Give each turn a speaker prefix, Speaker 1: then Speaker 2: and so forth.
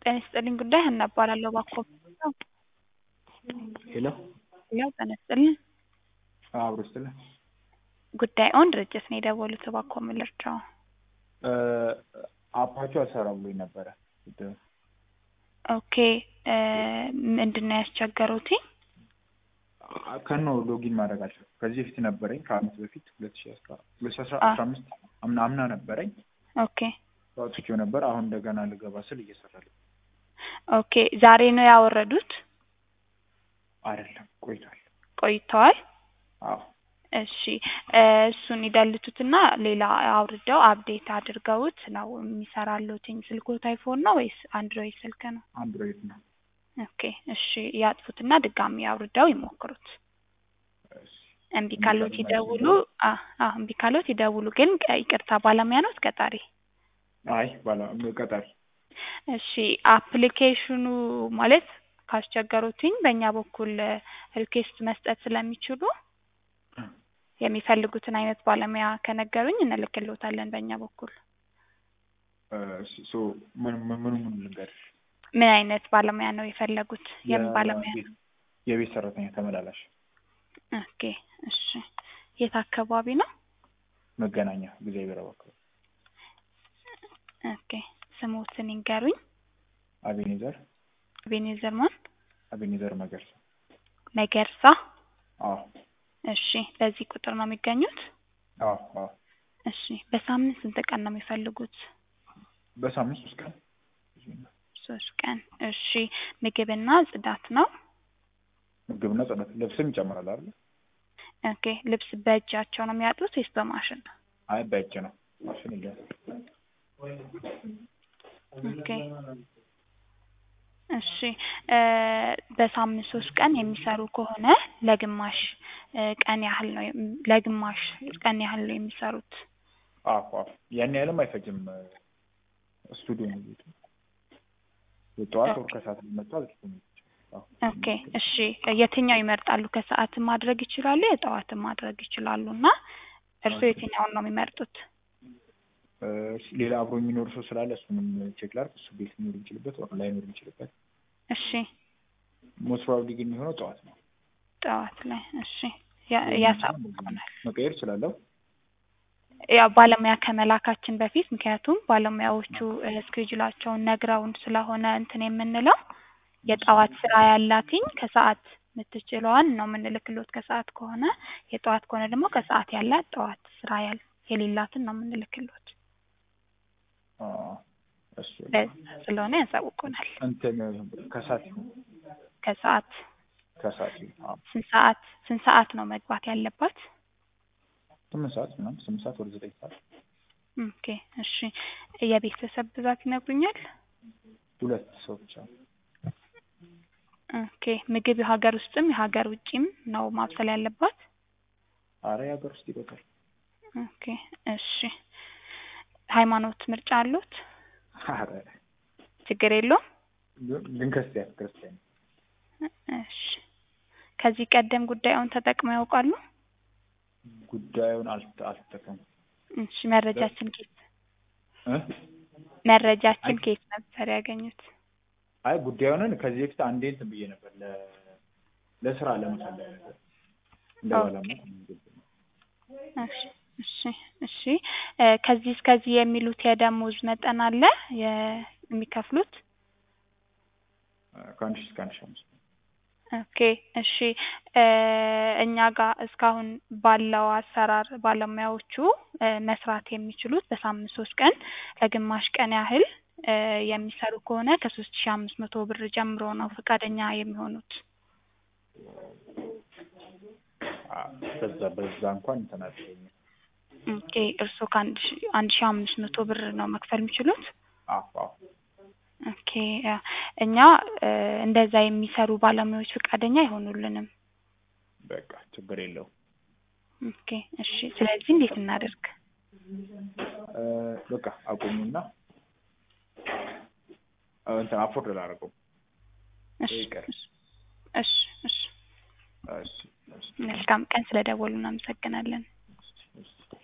Speaker 1: ጤና ይስጥልኝ ጉዳይ ሀና እባላለሁ እባክዎ
Speaker 2: ሄሎ
Speaker 1: ሄሎ ጤና ይስጥልኝ
Speaker 2: አብሮ ይስጥልኝ
Speaker 1: ጉዳይዎን ድርጅት ነው የደወሉት እባክዎ ምን ልርዳዎ
Speaker 2: አፓችሁ አልሰራም ብሎኝ ነበረ
Speaker 1: ኦኬ ምንድን ነው ያስቸገሩት
Speaker 2: ከነው ሎጊን ማድረግ አልቻልኩም ከዚህ በፊት ነበረኝ ከአመት በፊት ሁለት ሺ አስራ ሁለት ሺ አስራ አምስት አምና አምና ነበረኝ
Speaker 1: ኦኬ
Speaker 2: አውጥቼው ነበር አሁን እንደገና ልገባ ስል እየሰራልኝ
Speaker 1: ኦኬ ዛሬ ነው ያወረዱት
Speaker 2: አይደለም ቆይቷል
Speaker 1: ቆይተዋል
Speaker 2: አዎ
Speaker 1: እሺ እሱን ይደልቱትና ሌላ አውርደው አፕዴት አድርገውት ነው የሚሰራልዎትኝ ስልክዎት አይፎን ነው ወይስ አንድሮይድ ስልክ ነው
Speaker 2: አንድሮይድ ነው
Speaker 1: ኦኬ እሺ ያጥፉትና ድጋሚ አውርደው ይሞክሩት እምቢ ካሎት ይደውሉ አዎ እምቢ ካሎት ይደውሉ ግን ይቅርታ ባለሙያ ነዎት ቀጣሪ
Speaker 2: አይ ባላ ቀጣሪ
Speaker 1: እሺ አፕሊኬሽኑ ማለት ካስቸገሩትኝ በእኛ በኩል ሪኩዌስት መስጠት ስለሚችሉ የሚፈልጉትን አይነት ባለሙያ ከነገሩኝ እንልክልዎታለን በእኛ በኩል
Speaker 2: ሶ ምን ምን ምን ልንገርሽ
Speaker 1: ምን አይነት ባለሙያ ነው የፈለጉት የምን ባለሙያ ነው
Speaker 2: የቤት ሰራተኛ ተመላላሽ
Speaker 1: ኦኬ እሺ የት አካባቢ ነው
Speaker 2: መገናኛ እግዚአብሔር አካባቢ
Speaker 1: ኦኬ ስሞትን ይንገሩኝ
Speaker 2: አቤኔዘር
Speaker 1: አቤኔዘር ማን
Speaker 2: አቤኔዘር መገርሳ
Speaker 1: መገርሳ
Speaker 2: አዎ
Speaker 1: እሺ በዚህ ቁጥር ነው የሚገኙት
Speaker 2: አዎ አዎ
Speaker 1: እሺ በሳምንት ስንት ቀን ነው የሚፈልጉት
Speaker 2: በሳምንት ሶስት ቀን
Speaker 1: ሶስት ቀን እሺ ምግብና ጽዳት ነው
Speaker 2: ምግብና ጽዳት ልብስም ይጨምራል አይደል
Speaker 1: ኦኬ ልብስ በእጃቸው ነው የሚያጡት ወይስ በማሽን
Speaker 2: አይ በእጅ ነው ማሽን የለም
Speaker 1: ኦኬ እሺ በሳምንት ሶስት ቀን የሚሰሩ ከሆነ ለግማሽ ቀን ያህል ነው ለግማሽ ቀን ያህል ነው የሚሰሩት
Speaker 2: አዎ አዎ ያን ያህልም አይፈጅም ስቱዲዮ ነው ቤቱ ጠዋት ወር ከሰዓት ሊመጡ አልችልም
Speaker 1: ኦኬ እሺ የትኛው ይመርጣሉ ከሰዓትም ማድረግ ይችላሉ የጠዋትም ማድረግ ይችላሉ እና እርስዎ የትኛውን ነው የሚመርጡት
Speaker 2: ሌላ አብሮ የሚኖር ሰው ስላለ እሱንም ቼክ ላድርግ እሱ ቤት ሊኖር የሚችልበት ወር ላይኖር የሚችልበት
Speaker 1: እሺ
Speaker 2: ሞስት ፕሮባብሊ ግን የሚሆነው ጠዋት ነው
Speaker 1: ጠዋት ላይ እሺ ያሳውቁናል
Speaker 2: መቀየር እችላለሁ
Speaker 1: ያው ባለሙያ ከመላካችን በፊት ምክንያቱም ባለሙያዎቹ እስኬጁላቸውን ነግረውን ስለሆነ እንትን የምንለው የጠዋት ስራ ያላትኝ ከሰዓት የምትችለዋን ነው የምንልክሎት ከሰዓት ከሆነ የጠዋት ከሆነ ደግሞ ከሰዓት ያላት ጠዋት ስራ ያል የሌላትን ነው የምንልክሎት
Speaker 2: እሱ
Speaker 1: ስለሆነ ያሳውቁናል
Speaker 2: እንትን ከሰዓት
Speaker 1: ከሰዓት
Speaker 2: ከሰዓት
Speaker 1: ስንት ሰዓት ስንት ሰዓት ነው መግባት ያለባት
Speaker 2: ስምንት ሰዓት ምናምን ስምንት ሰዓት ወደ ዘጠኝ ሰዓት
Speaker 1: ኦኬ እሺ የቤተሰብ ብዛት ይነግሩኛል
Speaker 2: ሁለት ሰው ብቻ
Speaker 1: ኦኬ ምግብ የሀገር ውስጥም የሀገር ውጭም ነው ማብሰል ያለባት
Speaker 2: አረ የሀገር ውስጥ ይበቃል
Speaker 1: ኦኬ እሺ ሃይማኖት ምርጫ አሉት
Speaker 2: አረ
Speaker 1: ችግር የለውም
Speaker 2: ግን ክርስቲያን ክርስቲያን
Speaker 1: እሺ ከዚህ ቀደም ጉዳዩን ተጠቅመው ያውቃሉ
Speaker 2: ጉዳዩን አልተጠቀምኩም
Speaker 1: እሺ መረጃችን ኬት
Speaker 2: እ
Speaker 1: መረጃችን ኬት ነበር ያገኙት
Speaker 2: አይ ጉዳዩንን ከዚህ በፊት አንዴ እንትን ብዬ ነበር ለ ለስራ ለመፈለግ ነበር እንደ ባለሙያ
Speaker 1: እሺ እሺ እሺ ከዚህ እስከዚህ የሚሉት የደሞዝ መጠን አለ የሚከፍሉት
Speaker 2: ከአንድ ሺህ እስከ አንድ ሺህ አምስት
Speaker 1: ኦኬ እሺ እኛ ጋር እስካሁን ባለው አሰራር ባለሙያዎቹ መስራት የሚችሉት በሳምንት ሶስት ቀን ለግማሽ ቀን ያህል የሚሰሩ ከሆነ ከሶስት ሺህ አምስት መቶ ብር ጀምሮ ነው ፈቃደኛ የሚሆኑት
Speaker 2: በዛ በዛ እንኳን እንትን አትለኝም
Speaker 1: ኦኬ እርስዎ ከአንድ ሺህ አንድ ሺህ አምስት መቶ ብር ነው መክፈል የሚችሉት
Speaker 2: አዎ አዎ
Speaker 1: ኦኬ እኛ እንደዛ የሚሰሩ ባለሙያዎች ፈቃደኛ አይሆኑልንም
Speaker 2: በቃ ችግር የለውም
Speaker 1: ኦኬ እሺ ስለዚህ እንዴት እናደርግ
Speaker 2: በቃ አቁሙና እንትን አፎርድ ላደርገው
Speaker 1: እሺ
Speaker 2: ይቅር
Speaker 1: እሺ እሺ
Speaker 2: እሺ
Speaker 1: መልካም ቀን ስለደወሉ እናመሰግናለን